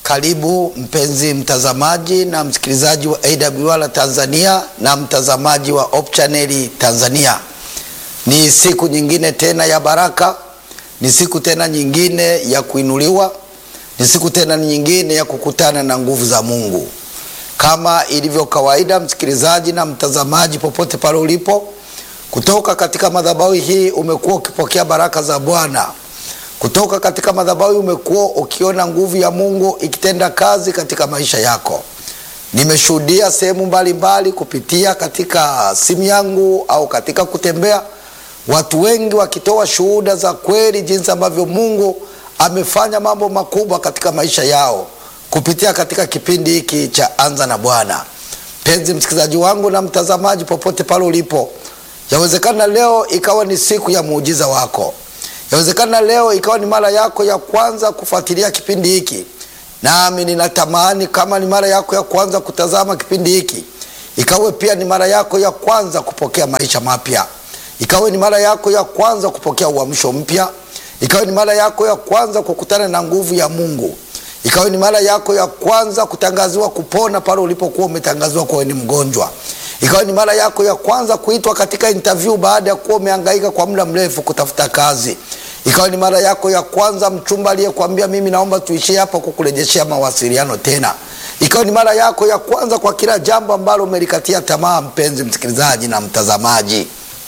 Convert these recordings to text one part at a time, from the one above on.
Karibu mpenzi mtazamaji na msikilizaji wa AWR Tanzania na mtazamaji wa Hope Channel Tanzania. Ni siku nyingine tena ya baraka, ni siku tena nyingine ya kuinuliwa, ni siku tena nyingine ya kukutana na nguvu za Mungu. Kama ilivyo kawaida, msikilizaji na mtazamaji, popote pale ulipo, kutoka katika madhabahu hii umekuwa ukipokea baraka za Bwana kutoka katika madhabahu umekuwa ukiona nguvu ya Mungu ikitenda kazi katika maisha yako. Nimeshuhudia sehemu mbalimbali kupitia katika simu yangu au katika kutembea, watu wengi wakitoa shuhuda za kweli, jinsi ambavyo Mungu amefanya mambo makubwa katika maisha yao kupitia katika kipindi hiki cha Anza na Bwana. Mpenzi msikilizaji wangu na mtazamaji, popote pale ulipo, yawezekana leo ikawa ni siku ya muujiza wako Yawezekana leo ikawa ni mara yako ya kwanza kufuatilia kipindi hiki, nami ninatamani kama ni mara yako ya kwanza kutazama kipindi hiki, ikawe pia ni mara yako ya kwanza kupokea maisha mapya, ikawe ni mara yako ya kwanza kupokea uamsho mpya, ikawe ni mara yako ya kwanza kukutana na nguvu ya Mungu, ikawe ni mara yako ya kwanza kutangaziwa kupona pale ulipokuwa umetangaziwa kuwa ni mgonjwa ikawa ni mara yako ya kwanza kuitwa katika interview baada ya kuwa umehangaika kwa muda mrefu kutafuta kazi. Ikawa ni mara yako ya kwanza mchumba aliyekwambia mimi naomba tuishie hapa kukurejeshea mawasiliano tena. Ikawa ni mara yako ya kwanza kwa kila jambo ambalo umelikatia tamaa, mpenzi msikilizaji na mtazamaji.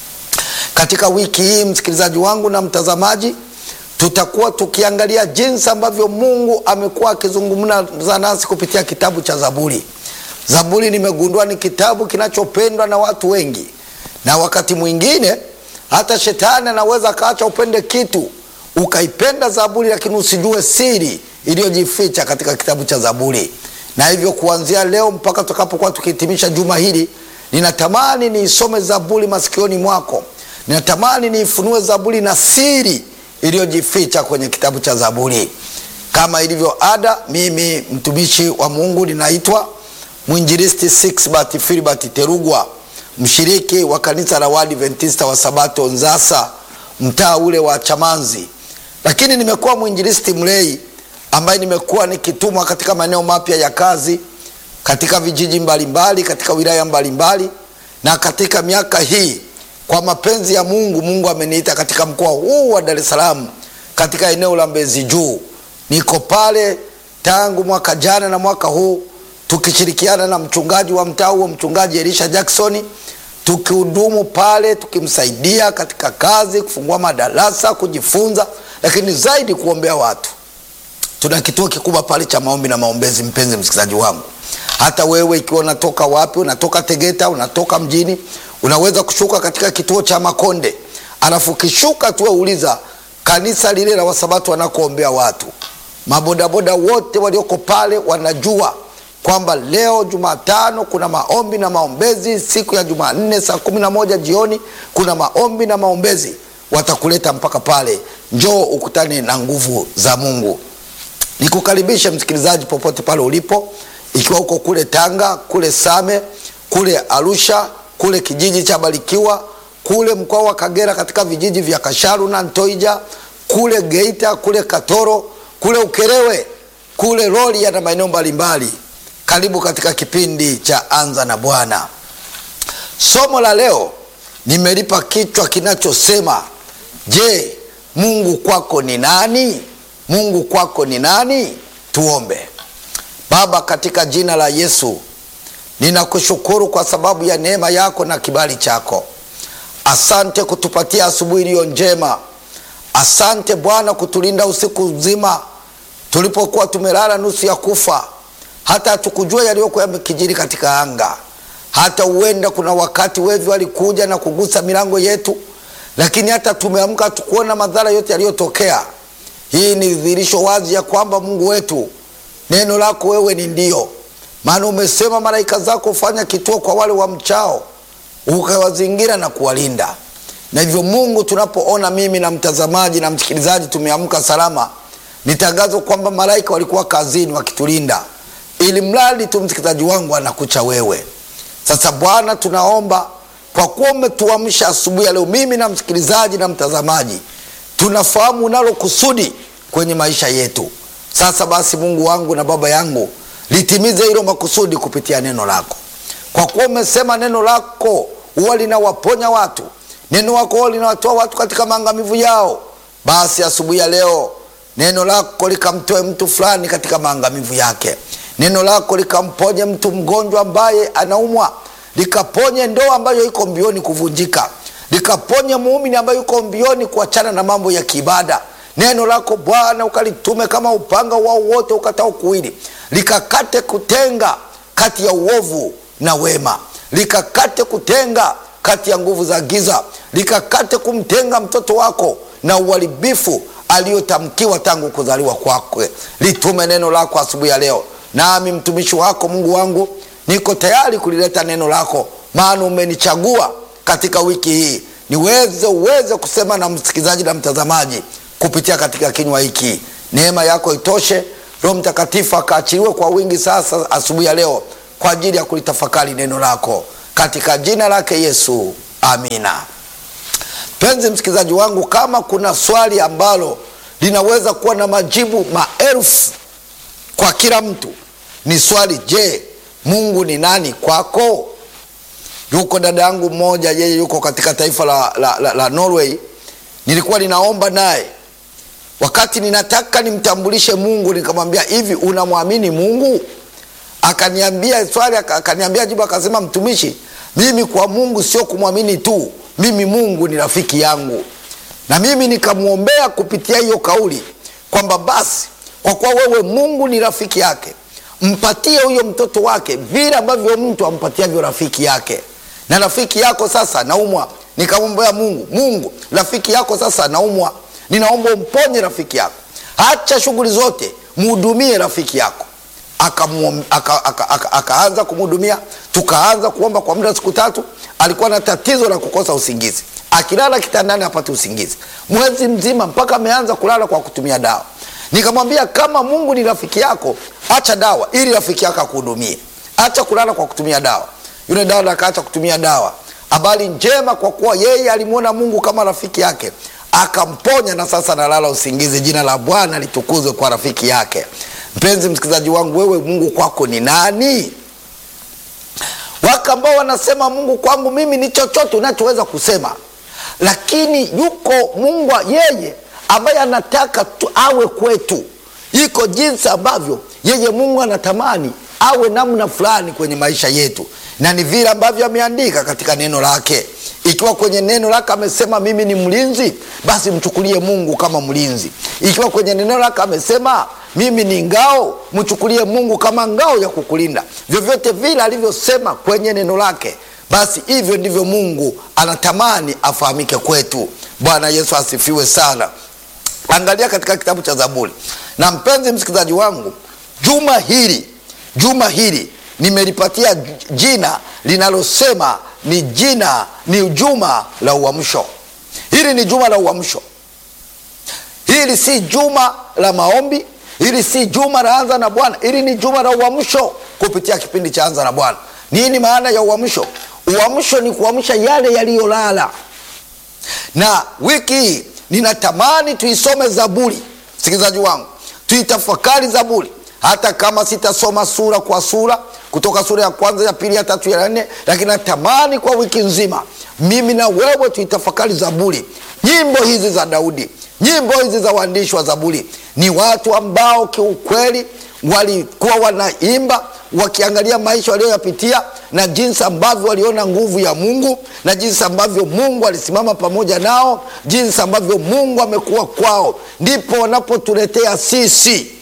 Katika wiki hii, msikilizaji wangu na mtazamaji, tutakuwa tukiangalia jinsi ambavyo Mungu amekuwa akizungumza nasi kupitia kitabu cha Zaburi. Zaburi nimegundua ni kitabu kinachopendwa na watu wengi, na wakati mwingine hata shetani anaweza akaacha upende kitu ukaipenda Zaburi, lakini usijue siri iliyojificha katika kitabu cha Zaburi. Na hivyo kuanzia leo mpaka tutakapokuwa tukihitimisha juma hili, ninatamani niisome Zaburi masikioni mwako, ninatamani niifunue Zaburi na siri iliyojificha kwenye kitabu cha Zaburi. Kama ilivyo ada, mimi mtumishi wa Mungu ninaitwa Mwinjilisti Sixbert Filbert Terugwa, mshiriki wa kanisa la Waadventista wa Sabato Nzasa, mtaa ule wa Chamanzi. Lakini nimekuwa mwinjilisti mlei ambaye nimekuwa nikitumwa katika maeneo mapya ya kazi katika vijiji mbalimbali, katika wilaya mbalimbali, na katika miaka hii kwa mapenzi ya Mungu, Mungu ameniita katika mkoa huu wa Dar es Salaam, katika eneo la Mbezi Juu. Niko pale tangu mwaka jana na mwaka huu tukishirikiana na mchungaji wa mtaa huo, mchungaji Elisha Jackson, tukihudumu pale, tukimsaidia katika kazi, kufungua madarasa, kujifunza, lakini zaidi kuombea watu. Tuna kituo kikubwa pale cha maombi na maombezi. Mpenzi msikilizaji wangu, hata wewe ikiwa unatoka wapi, unatoka Tegeta, unatoka mjini, unaweza kushuka katika kituo cha Makonde, alafu kishuka tu uliza kanisa lile la Wasabato wanakoombea watu. Mabodaboda wote walioko pale wanajua kwamba leo Jumatano kuna maombi na maombezi, siku ya Jumanne saa kumi na moja jioni kuna maombi na maombezi. Watakuleta mpaka pale, njoo ukutane na nguvu za Mungu. Nikukaribishe msikilizaji, popote pale ulipo, ikiwa uko kule Tanga, kule Same, kule Arusha, kule kijiji cha Barikiwa, kule mkoa wa Kagera, katika vijiji vya Kasharu na Ntoija, kule Geita, kule Katoro, kule Ukerewe, kule Rorya na maeneo mbalimbali karibu katika kipindi cha Anza na Bwana. Somo la leo nimelipa kichwa kinachosema je, Mungu kwako ni nani? Mungu kwako ni nani? Tuombe. Baba, katika jina la Yesu ninakushukuru kwa sababu ya neema yako na kibali chako. Asante kutupatia asubuhi iliyo njema. Asante Bwana kutulinda usiku mzima tulipokuwa tumelala nusu ya kufa hata hatukujua yaliyokuwa yamekijiri katika anga. Hata huenda kuna wakati wevi walikuja na kugusa milango yetu, lakini hata tumeamka tukuona madhara yote yaliyotokea. Hii ni dhihirisho wazi ya kwamba Mungu wetu, neno lako wewe ni ndio, maana umesema malaika zako hufanya kituo kwa wale wa mchao, ukawazingira na kuwalinda. Na hivyo Mungu, tunapoona mimi na mtazamaji na msikilizaji tumeamka salama, ni tangazo kwamba malaika walikuwa kazini wakitulinda ili mradi tu msikilizaji wangu anakucha wewe. Sasa Bwana, tunaomba kwa kuwa umetuamsha asubuhi ya leo, mimi na msikilizaji na mtazamaji tunafahamu unalo kusudi kwenye maisha yetu. Sasa basi, Mungu wangu na Baba yangu, litimize hilo makusudi kupitia neno lako, kwa kuwa umesema neno lako huwa linawaponya watu, neno lako huwa linawatoa watu katika maangamivu yao. Basi asubuhi ya leo neno lako likamtoe mtu fulani katika maangamivu yake, neno lako likamponye mtu mgonjwa ambaye anaumwa, likaponye ndoa ambayo iko mbioni kuvunjika, likaponye muumini ambaye yuko mbioni kuachana na mambo ya kiibada. Neno lako Bwana ukalitume kama upanga wao wote ukatao kuwili, likakate kutenga kati ya uovu na wema, likakate kutenga kati ya nguvu za giza, likakate kumtenga mtoto wako na uharibifu aliyotamkiwa tangu kuzaliwa kwake. Litume neno lako asubuhi ya leo, nami mtumishi wako Mungu wangu niko tayari kulileta neno lako, maana umenichagua katika wiki hii niweze uweze kusema na msikilizaji na mtazamaji kupitia katika kinywa hiki. Neema yako itoshe, Roho Mtakatifu akaachiliwe kwa wingi sasa asubuhi ya leo kwa ajili ya kulitafakari neno lako katika jina lake Yesu, amina. Mpenzi msikilizaji wangu, kama kuna swali ambalo linaweza kuwa na majibu maelfu kwa kila mtu, ni swali je, Mungu ni nani kwako? Yuko dada yangu mmoja, yeye yuko katika taifa la, la, la, la Norway. Nilikuwa ninaomba naye wakati ninataka nimtambulishe Mungu, nikamwambia hivi, unamwamini Mungu? Akaniambia swali, akaniambia jibu, akasema mtumishi, mimi kwa Mungu sio kumwamini tu, mimi Mungu ni rafiki yangu. Na mimi nikamwombea kupitia hiyo kauli kwamba basi, kwa kuwa wewe Mungu ni rafiki yake, mpatie huyo mtoto wake vile ambavyo mtu ampatiavyo rafiki yake. Na rafiki yako sasa naumwa, nikamwombea Mungu, Mungu rafiki yako sasa naumwa, ninaomba umponye rafiki yako, acha shughuli zote, mhudumie rafiki yako akaanza aka, aka, aka, aka kumhudumia. Tukaanza kuomba kwa muda wa siku tatu. Alikuwa na tatizo la kukosa usingizi, akilala kitandani apate usingizi mwezi mzima, mpaka ameanza kulala kwa kutumia dawa. Nikamwambia kama Mungu ni rafiki yako, acha dawa ili rafiki yako akuhudumie, acha kulala kwa kutumia dawa. Yule dada akaacha kutumia dawa. Habari njema, kwa kuwa yeye alimwona Mungu kama rafiki yake, akamponya na sasa analala usingizi. Jina la Bwana litukuzwe kwa rafiki yake. Mpenzi msikilizaji wangu, wewe Mungu kwako ni nani? Wako ambao wanasema Mungu kwangu mimi ni chochote unachoweza kusema, lakini yuko Mungu yeye ambaye anataka tu awe kwetu. Iko jinsi ambavyo yeye Mungu anatamani awe namna fulani kwenye maisha yetu, na ni vile ambavyo ameandika katika neno lake. Ikiwa kwenye neno lake amesema mimi ni mlinzi, basi mchukulie Mungu kama mlinzi. Ikiwa kwenye neno lake amesema mimi ni ngao, mchukulie Mungu kama ngao ya kukulinda. Vyovyote vile alivyosema kwenye neno lake, basi hivyo ndivyo Mungu anatamani afahamike kwetu. Bwana Yesu asifiwe sana. Angalia katika kitabu cha Zaburi. Na mpenzi msikilizaji wangu, juma hili juma hili nimelipatia jina linalosema ni jina ni juma la uamsho. Hili ni juma la uamsho. Hili si juma la maombi, hili si juma la anza na Bwana. Hili ni juma la uamsho kupitia kipindi cha anza na Bwana. Nini maana ya uamsho? Uamsho ni kuamsha yale yaliyolala. Na wiki hii ninatamani tuisome Zaburi, msikilizaji wangu, tuitafakari Zaburi hata kama sitasoma sura kwa sura kutoka sura ya kwanza ya pili ya tatu ya nne, lakini natamani kwa wiki nzima mimi na wewe tuitafakari Zaburi. Nyimbo hizi za Daudi, nyimbo hizi za waandishi wa Zaburi ni watu ambao kiukweli walikuwa wanaimba wakiangalia maisha walioyapitia na jinsi ambavyo waliona nguvu ya Mungu na jinsi ambavyo Mungu alisimama pamoja nao, jinsi ambavyo Mungu amekuwa kwao, ndipo wanapotuletea sisi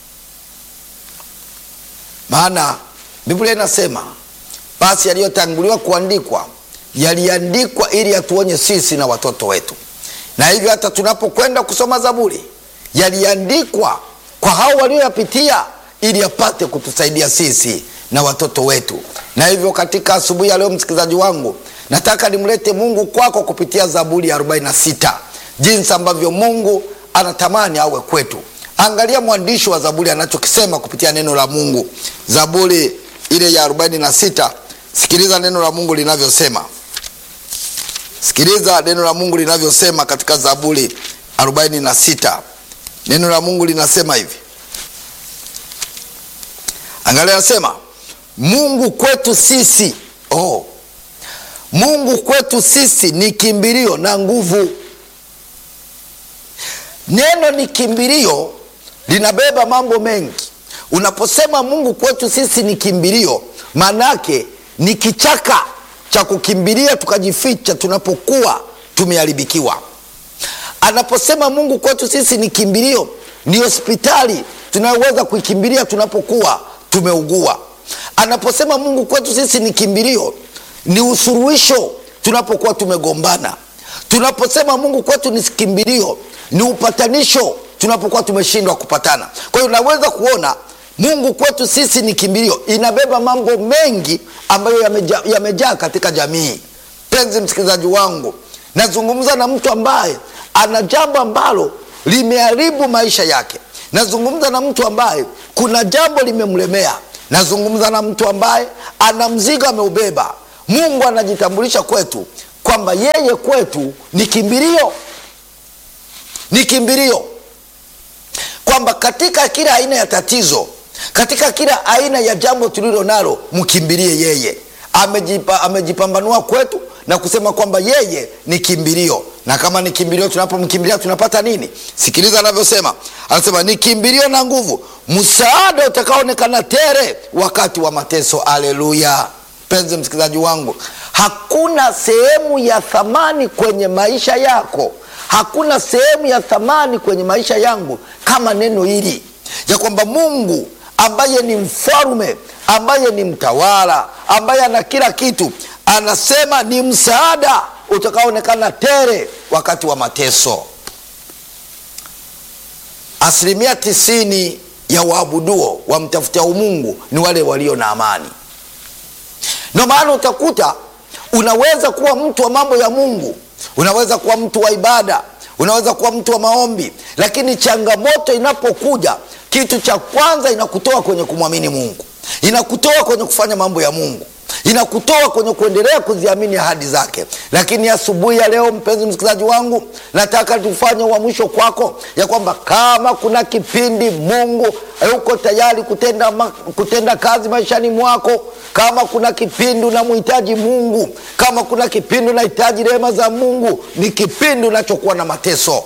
maana Biblia inasema basi yaliyotanguliwa kuandikwa yaliandikwa ili yatuonye sisi na watoto wetu, na hivyo hata tunapokwenda kusoma Zaburi yaliandikwa kwa hao walioyapitia ili yapate kutusaidia sisi na watoto wetu. Na hivyo katika asubuhi ya leo, msikilizaji wangu, nataka nimlete Mungu kwako kupitia Zaburi ya 46 jinsi ambavyo Mungu anatamani awe kwetu. Angalia mwandishi wa Zaburi anachokisema kupitia neno la Mungu. Zaburi ile ya 46, sikiliza neno la Mungu linavyosema. Sikiliza neno la Mungu linavyosema katika Zaburi 46. Neno la Mungu linasema hivi: Angalia, anasema Mungu kwetu sisi oh. Mungu kwetu sisi ni kimbilio na nguvu. Neno ni kimbilio linabeba mambo mengi. Unaposema Mungu kwetu sisi ni kimbilio, maanake ni kichaka cha kukimbilia tukajificha tunapokuwa tumeharibikiwa. Anaposema Mungu kwetu sisi ni kimbilio, ni hospitali tunayoweza kuikimbilia tunapokuwa tumeugua. Anaposema Mungu kwetu sisi ni kimbilio, ni usuluhisho tunapokuwa tumegombana. Tunaposema Mungu kwetu ni kimbilio, ni upatanisho tunapokuwa tumeshindwa kupatana. Kwa hiyo unaweza kuona Mungu kwetu sisi ni kimbilio, inabeba mambo mengi ambayo yamejaa yameja katika jamii. Penzi msikilizaji wangu, nazungumza na mtu ambaye ana jambo ambalo limeharibu maisha yake. Nazungumza na mtu ambaye kuna jambo limemlemea. Nazungumza na mtu ambaye ana mzigo ameubeba. Mungu anajitambulisha kwetu kwamba yeye kwetu ni kimbilio, ni kimbilio, kwamba katika kila aina ya tatizo, katika kila aina ya jambo tulilo nalo, mkimbilie yeye. Amejipa, amejipambanua kwetu na kusema kwamba yeye ni kimbilio, na kama ni kimbilio, tunapomkimbilia tunapata nini? Sikiliza anavyosema, anasema ni kimbilio na nguvu, msaada utakaoonekana tere wakati wa mateso. Aleluya! Mpenzi msikilizaji wangu, hakuna sehemu ya thamani kwenye maisha yako, hakuna sehemu ya thamani kwenye maisha yangu kama neno hili ya kwamba Mungu ambaye ni mfalme, ambaye ni mtawala, ambaye ana kila kitu, anasema ni msaada utakaoonekana tere wakati wa mateso. Asilimia tisini ya waabuduo wamtafutia Mungu ni wale walio na amani. Ndio maana utakuta unaweza kuwa mtu wa mambo ya Mungu, unaweza kuwa mtu wa ibada, unaweza kuwa mtu wa maombi, lakini changamoto inapokuja, kitu cha kwanza inakutoa kwenye kumwamini Mungu, inakutoa kwenye kufanya mambo ya Mungu, inakutoa kwenye kuendelea kuziamini ahadi zake. Lakini asubuhi ya, ya leo, mpenzi msikilizaji wangu, nataka tufanye uamsho kwako ya kwamba kama kuna kipindi Mungu yuko tayari kutenda, kutenda kazi maishani mwako, kama kuna kipindi unamhitaji Mungu, kama kuna kipindi unahitaji rehema za Mungu, ni kipindi unachokuwa na mateso,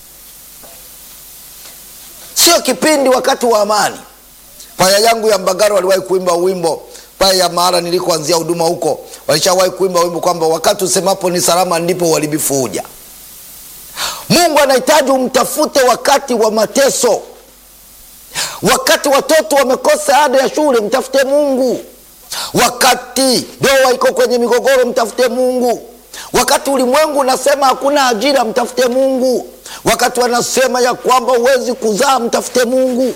sio kipindi wakati wa amani. Kwaya yangu ya Mbagara waliwahi kuimba wimbo pale ya mahala nilikoanzia huduma huko, walishawahi kuimba wimbo kwamba wakati usemapo ni salama ndipo uharibifu huja. Mungu anahitaji umtafute wakati wa mateso, wakati watoto wamekosa ada ya shule, mtafute Mungu. Wakati ndoa iko kwenye migogoro, mtafute Mungu. Wakati ulimwengu unasema hakuna ajira, mtafute Mungu. Wakati wanasema ya kwamba huwezi kuzaa, mtafute Mungu.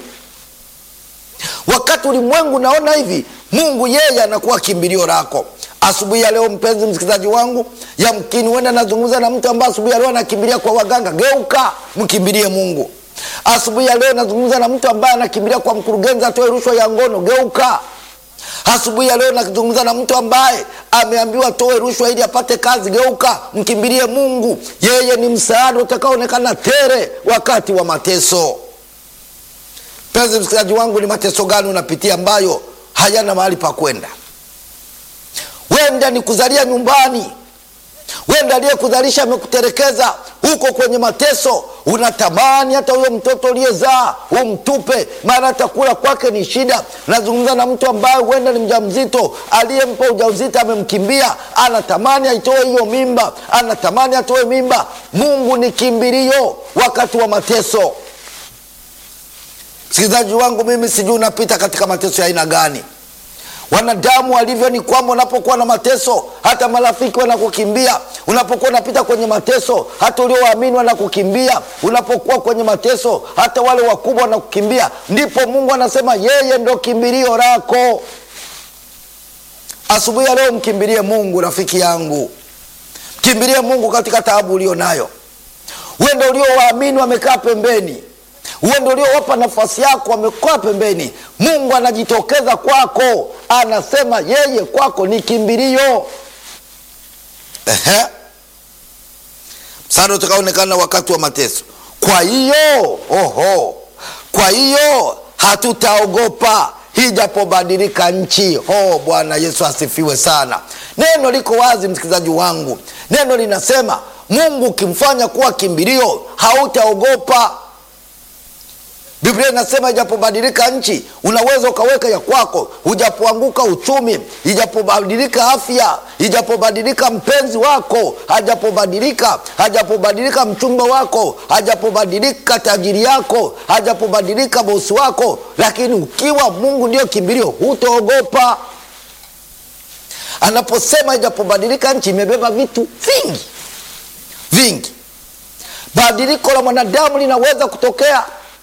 Wakati ulimwengu naona hivi, Mungu yeye anakuwa kimbilio lako. Asubuhi ya leo, mpenzi msikilizaji wangu, yamkini huenda nazungumza na mtu ambaye asubuhi ya leo anakimbilia kwa waganga. Geuka, mkimbilie Mungu. Asubuhi ya leo nazungumza na mtu ambaye anakimbilia kwa mkurugenzi atoe rushwa ya ngono. Geuka. Asubuhi ya leo nazungumza na mtu ambaye ameambiwa toe rushwa ili apate kazi. Geuka, mkimbilie Mungu. Yeye ni msaada utakaoonekana tere wakati wa mateso. Mpenzi msikilizaji wangu, ni mateso gani unapitia ambayo hayana mahali pa kwenda? Wenda ni kuzalia nyumbani, wenda aliyekuzalisha amekuterekeza, huko kwenye mateso, unatamani hata huyo mtoto uliyezaa umtupe, maana atakula kwake ni shida. Nazungumza na mtu ambaye huenda ni mjamzito, aliyempa ujauzito amemkimbia, anatamani aitoe hiyo mimba, anatamani atoe mimba. Mungu ni kimbilio wakati wa mateso. Msikilizaji wangu, mimi sijui unapita katika mateso ya aina gani. Wanadamu walivyo ni kwamba unapokuwa na mateso, hata marafiki wanakukimbia. Unapokuwa unapita kwenye mateso, hata uliowaamini wanakukimbia. Unapokuwa kwenye mateso, hata wale wakubwa wanakukimbia. Ndipo Mungu anasema yeye ndo kimbilio lako. Asubuhi ya leo, mkimbilie Mungu, rafiki yangu, mkimbilie Mungu katika taabu ulio nayo. Wendo uliowaamini wamekaa pembeni uende uliowapa nafasi yako wamekaa pembeni. Mungu anajitokeza kwako, anasema yeye kwako ni kimbilio. Ehe, msaada utakaonekana wakati wa mateso. Kwa hiyo oho, kwa hiyo hatutaogopa ijapobadilika nchi. Oh, Bwana Yesu asifiwe sana. Neno liko wazi, msikilizaji wangu, neno linasema Mungu ukimfanya kuwa kimbilio hautaogopa. Biblia inasema ijapobadilika nchi, unaweza ukaweka ya kwako. Ujapoanguka uchumi, ijapobadilika afya, ijapobadilika mpenzi wako, hajapobadilika, hajapobadilika mchumba wako, hajapobadilika tajiri yako, hajapobadilika bosi wako, lakini ukiwa Mungu ndio kimbilio, hutaogopa. Anaposema ijapobadilika nchi, imebeba vitu vingi vingi. Badiliko la mwanadamu linaweza kutokea.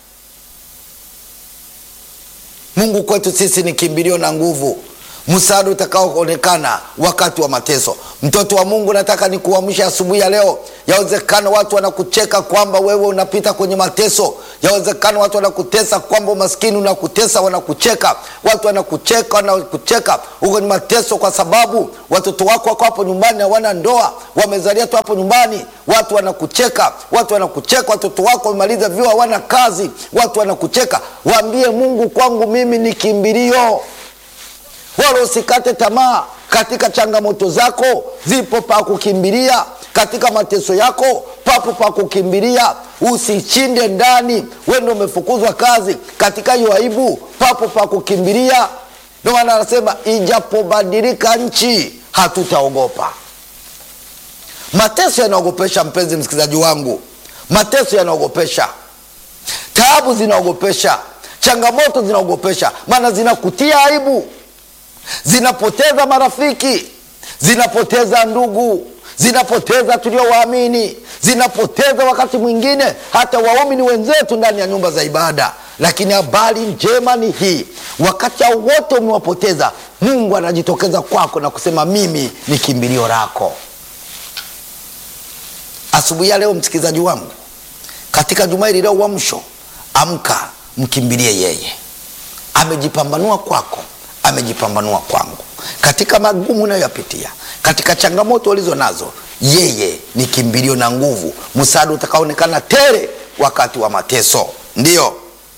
Mungu kwetu sisi ni kimbilio na nguvu, msaada utakaoonekana wakati wa mateso. Mtoto wa Mungu, nataka nikuamsha asubuhi ya leo. Yawezekana watu wanakucheka kwamba wewe unapita kwenye mateso. Yawezekana watu wanakutesa kwamba umaskini unakutesa, wanakucheka. Watu wanakucheka, wanakucheka uko kwenye mateso kwa sababu watoto wako wako hapo nyumbani, hawana ndoa, wamezalia tu hapo nyumbani. Watu wanakucheka, watu wanakucheka. Watoto wako wamemaliza vyuo, hawana kazi, watu wanakucheka. Waambie Mungu, kwangu mimi ni kimbilio wala usikate tamaa katika changamoto zako, zipo pa kukimbilia. Katika mateso yako papo pa kukimbilia. Usishinde ndani, wewe ndio umefukuzwa kazi. Katika hiyo aibu papo pa kukimbilia. Ndio maana anasema ijapobadilika nchi, hatutaogopa. Mateso yanaogopesha, mpenzi msikilizaji wangu, mateso yanaogopesha, taabu zinaogopesha, changamoto zinaogopesha, maana zinakutia aibu zinapoteza marafiki, zinapoteza ndugu, zinapoteza tuliowaamini, zinapoteza wakati mwingine hata waumini wenzetu ndani ya nyumba za ibada. Lakini habari njema ni hii, wakati hao wote umewapoteza, Mungu anajitokeza kwako na kusema mimi ni kimbilio lako. Asubuhi ya leo, msikilizaji wangu, katika juma hili la uamsho, amka, mkimbilie yeye. Amejipambanua kwako amejipambanua kwangu katika magumu unayoyapitia, katika changamoto ulizo nazo, yeye ni kimbilio na nguvu, msaada utakaonekana tele wakati wa mateso. Ndiyo,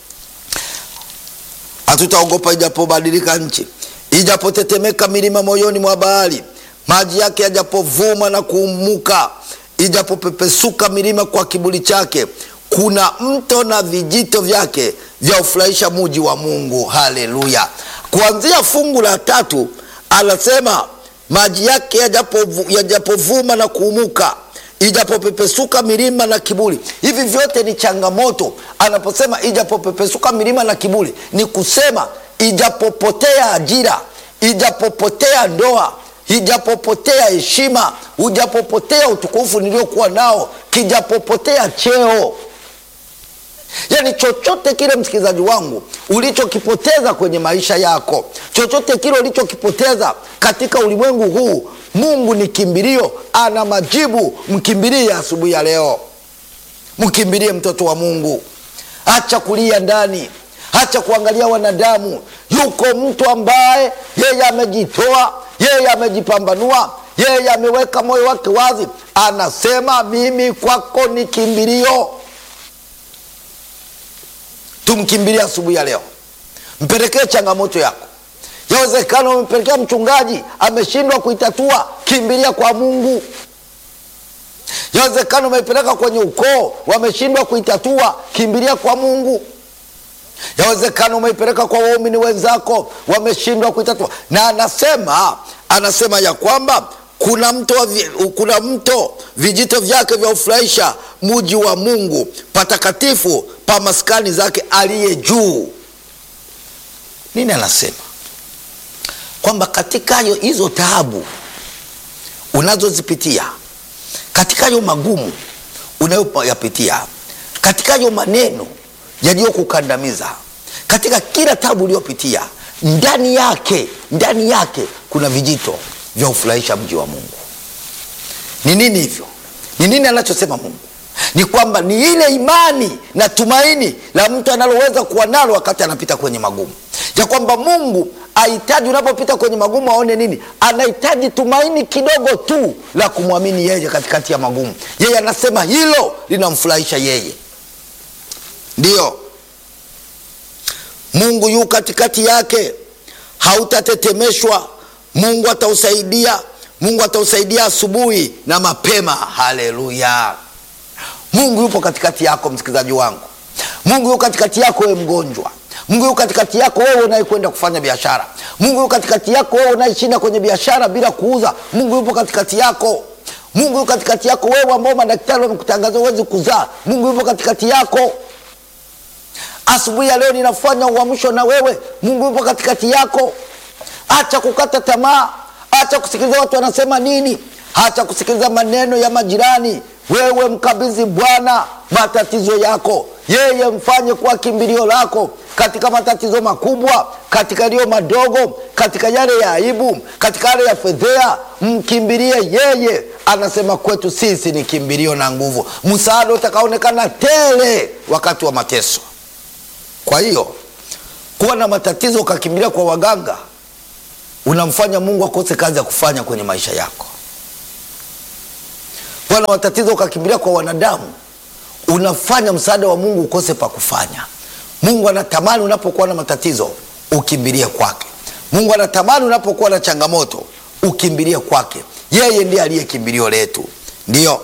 hatutaogopa ijapobadilika nchi, ijapotetemeka milima moyoni mwa bahari, maji yake yajapovuma na kuumuka, ijapopepesuka milima kwa kiburi chake, kuna mto na vijito vyake vya ufurahisha muji wa Mungu. Haleluya! Kuanzia fungu la tatu anasema maji yake yajapovuma na kuumuka, ijapopepesuka milima na kiburi. Hivi vyote ni changamoto. Anaposema ijapopepesuka milima na kiburi, ni kusema ijapopotea ajira, ijapopotea ndoa, ijapopotea heshima, ujapopotea utukufu niliokuwa nao, kijapopotea cheo Yaani, chochote kile msikilizaji wangu ulichokipoteza kwenye maisha yako, chochote kile ulichokipoteza katika ulimwengu huu, Mungu ni kimbilio, ana majibu. Mkimbilie asubuhi ya leo, mkimbilie mtoto wa Mungu. Acha kulia ndani, acha kuangalia wanadamu. Yuko mtu ambaye yeye amejitoa, yeye amejipambanua, yeye ameweka moyo wake wazi, anasema mimi kwako ni kimbilio. Tumkimbilia asubuhi ya leo, mpelekee changamoto yako. Yawezekana umempelekea mchungaji ameshindwa kuitatua, kimbilia kwa Mungu. Yawezekana umeipeleka kwenye ukoo wameshindwa kuitatua, kimbilia kwa Mungu. Yawezekana umeipeleka kwa waumini wenzako wameshindwa kuitatua, na anasema anasema ya kwamba kuna mto, kuna mto vijito vyake vya ufurahisha muji wa Mungu, patakatifu pa maskani zake aliye juu. Nini anasema? Kwamba katika hizo taabu unazozipitia, katika hayo magumu unayoyapitia, katika hayo maneno yaliyokukandamiza, katika kila taabu uliyopitia, ndani yake ndani yake kuna vijito vya ufurahisha mji wa Mungu. Ni nini hivyo? Ni nini anachosema Mungu? Ni kwamba ni ile imani na tumaini la mtu analoweza kuwa nalo wakati anapita kwenye magumu, ya kwamba Mungu ahitaji unapopita kwenye magumu aone nini? Anahitaji tumaini kidogo tu la kumwamini yeye katikati ya magumu. Yeye anasema hilo linamfurahisha yeye. Ndiyo Mungu yu katikati yake, hautatetemeshwa. Mungu atausaidia, Mungu atausaidia asubuhi na mapema. Haleluya! Mungu yupo katikati yako, msikilizaji wangu. Mungu yupo katikati yako, wewe mgonjwa. Mungu yupo katikati yako, wewe unayekwenda kufanya biashara. Mungu yupo katikati yako, wewe unayeshinda kwenye biashara bila kuuza. Mungu yupo katikati yako. Mungu yupo katikati yako, wewe ambao madaktari wamekutangazia huwezi kuzaa. Mungu yupo katikati yako. Asubuhi ya leo ninafanya uamsho na wewe. Mungu yupo katikati yako. Acha kukata tamaa, acha kusikiliza watu wanasema nini, acha kusikiliza maneno ya majirani. Wewe mkabidhi Bwana matatizo yako, yeye mfanye kuwa kimbilio lako katika matatizo makubwa, katika yaliyo madogo, katika yale ya aibu, katika yale ya fedhea, mkimbilie yeye. Anasema kwetu sisi ni kimbilio na nguvu, msaada utakaonekana tele wakati wa mateso. Kwa hiyo kuwa na matatizo ukakimbilia kwa waganga, unamfanya Mungu akose kazi ya kufanya kwenye maisha yako. Kuwa na matatizo ukakimbilia kwa wanadamu, unafanya msaada wa Mungu ukose pa kufanya. Mungu anatamani unapokuwa na matatizo ukimbilie kwake. Mungu anatamani unapokuwa na changamoto ukimbilie kwake. Yeye ndiye aliye kimbilio letu. Ndiyo,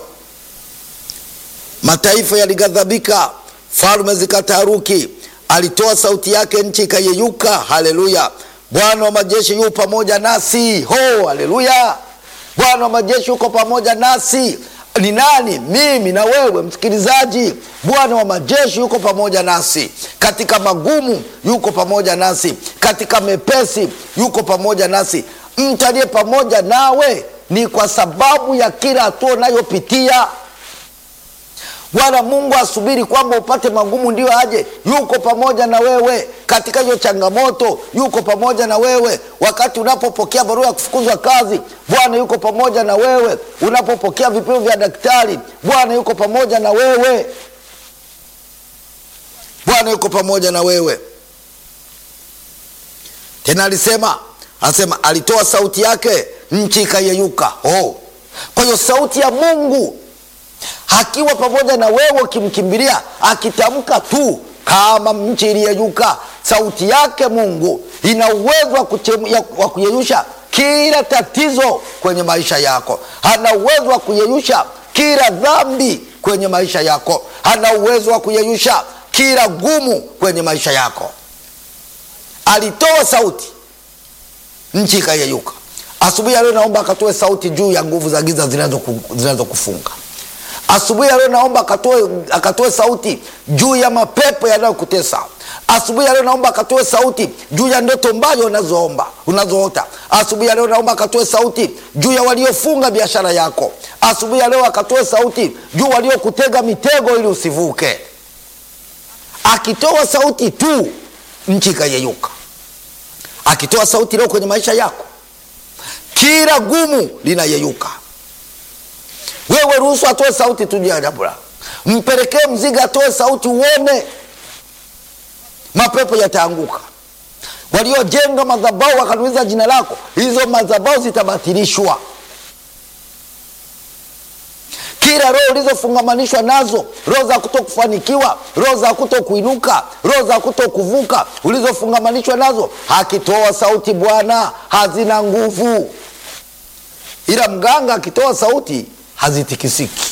mataifa yalighadhabika, falme zikataharuki, alitoa sauti yake, nchi ikayeyuka. Haleluya! Bwana wa majeshi yu pamoja nasi. Ho, haleluya! Bwana wa majeshi yuko pamoja nasi. Ni nani? Mimi na wewe msikilizaji. Bwana wa majeshi yuko pamoja nasi katika magumu, yuko pamoja nasi katika mepesi, yuko pamoja nasi. Mtu aliye pamoja nawe ni kwa sababu ya kila hatua unayopitia. Bwana Mungu asubiri kwamba upate magumu ndio aje. Yuko pamoja na wewe katika hiyo changamoto, yuko pamoja na wewe wakati unapopokea barua ya kufukuzwa kazi. Bwana yuko pamoja na wewe unapopokea vipimo vya daktari. Bwana yuko pamoja na wewe, Bwana yuko pamoja na wewe. Tena alisema anasema, alitoa sauti yake, nchi ikayeyuka. Oh, kwa hiyo sauti ya Mungu akiwa pamoja na wewe, ukimkimbilia akitamka tu kama nchi iliyeyuka. Sauti yake Mungu ina uwezo wa kuyeyusha kila tatizo kwenye maisha yako. Ana uwezo wa kuyeyusha kila dhambi kwenye maisha yako. Ana uwezo wa kuyeyusha kila gumu kwenye maisha yako. Alitoa sauti, nchi ikayeyuka. Asubuhi ya leo naomba akatoe sauti juu ya nguvu za giza zinazokufunga Asubuhi ya leo naomba akatoe akatoe sauti juu ya mapepo yanayokutesa. Asubuhi ya leo naomba akatoe sauti juu ya ndoto mbaya unazoomba unazoota. Asubuhi ya leo naomba akatoe sauti juu ya waliofunga biashara yako. Asubuhi ya leo akatoe sauti juu waliokutega mitego ili usivuke. Akitoa sauti tu, nchi ikayeyuka. Akitoa sauti leo kwenye maisha yako, kila gumu linayeyuka. Wewe ruhusu atoe sauti tu juu ya jambo lako, mpelekee mzigo, atoe sauti, uone mapepo yataanguka. Waliojenga madhabahu wakanuiza jina lako, hizo madhabahu zitabatilishwa. Kila roho ulizofungamanishwa nazo, roho za kuto kufanikiwa, roho za kuto kuinuka, roho za kuto kuvuka, ulizofungamanishwa nazo, akitoa sauti Bwana hazina nguvu, ila mganga akitoa sauti hazitikisiki.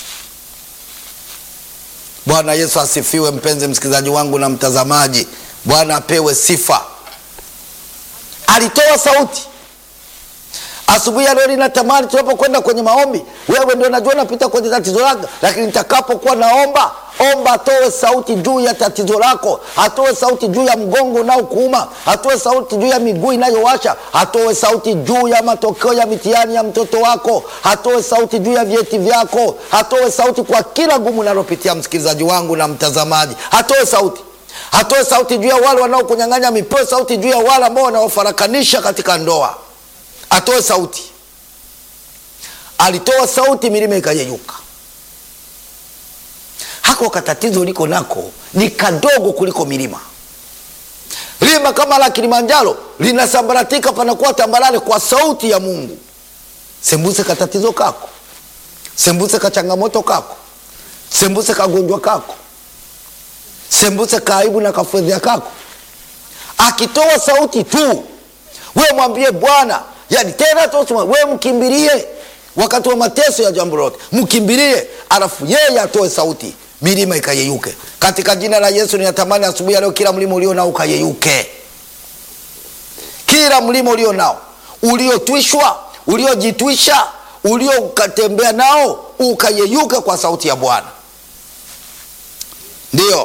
Bwana Yesu asifiwe. Mpenzi msikilizaji wangu na mtazamaji, Bwana apewe sifa. Alitoa sauti asubuhi ya leo. Ninatamani tunapokwenda kwenye maombi, wewe ndio najua napita kwenye tatizo lako, lakini nitakapokuwa naomba omba, atoe sauti juu ya tatizo lako, atoe sauti juu ya mgongo unaokuuma, atoe sauti juu ya miguu inayowasha, atoe sauti juu ya matokeo ya mitihani ya mtoto wako, atoe sauti juu ya vyeti vyako, atoe sauti kwa kila gumu unalopitia, msikilizaji wangu na mtazamaji, atoe sauti atoe sauti juu ya wale wanaokunyang'anya mipeo, sauti juu ya wale ambao wanaofarakanisha katika ndoa, atoe sauti. Alitoa sauti, milima ikayeyuka. Hako katatizo liko nako ni kadogo kuliko milima. Lima kama la Kilimanjaro linasambaratika, panakuwa tambarare kwa sauti ya Mungu. Sembuse katatizo kako, sembuse kachangamoto kako, sembuse kagonjwa kako, sembuse kaibu na kafedhea kako. akitoa sauti tu we mwambie bwana yani tena tosema we mkimbilie wakati wa mateso ya jambo lote mkimbilie alafu yeye atoe sauti milima ikayeyuke katika jina la yesu ninatamani asubuhi ya leo kila mlima ulio nao ukayeyuke kila mlima ulio nao uliotwishwa uliojitwisha uliokatembea nao ukayeyuke kwa sauti ya bwana ndiyo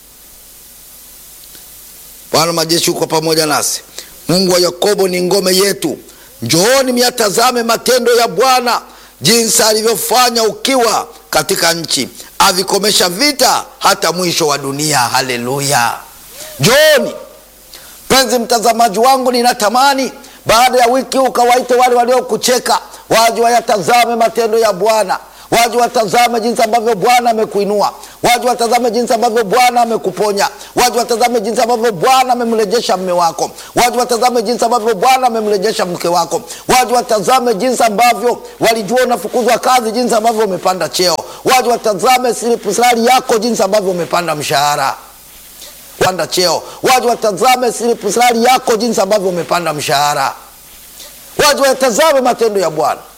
bwana majeshi uko pamoja nasi mungu wa yakobo ni ngome yetu njooni myatazame matendo ya bwana jinsi alivyofanya ukiwa katika nchi avikomesha vita hata mwisho wa dunia haleluya njooni mpenzi mtazamaji wangu ninatamani baada ya wiki ukawaite wale waliokucheka waje wayatazame matendo ya bwana waje watazame jinsi ambavyo bwana amekuinua waje watazame jinsi ambavyo bwana amekuponya waje watazame jinsi ambavyo bwana amemrejesha mme wako waje watazame jinsi ambavyo bwana amemrejesha mke wako waje watazame jinsi ambavyo walijua unafukuzwa kazi jinsi ambavyo umepanda cheo waje watazame silipusari yako jinsi ambavyo umepanda mshahara panda cheo waje watazame silipusari yako jinsi ambavyo umepanda mshahara waje watazame matendo ya bwana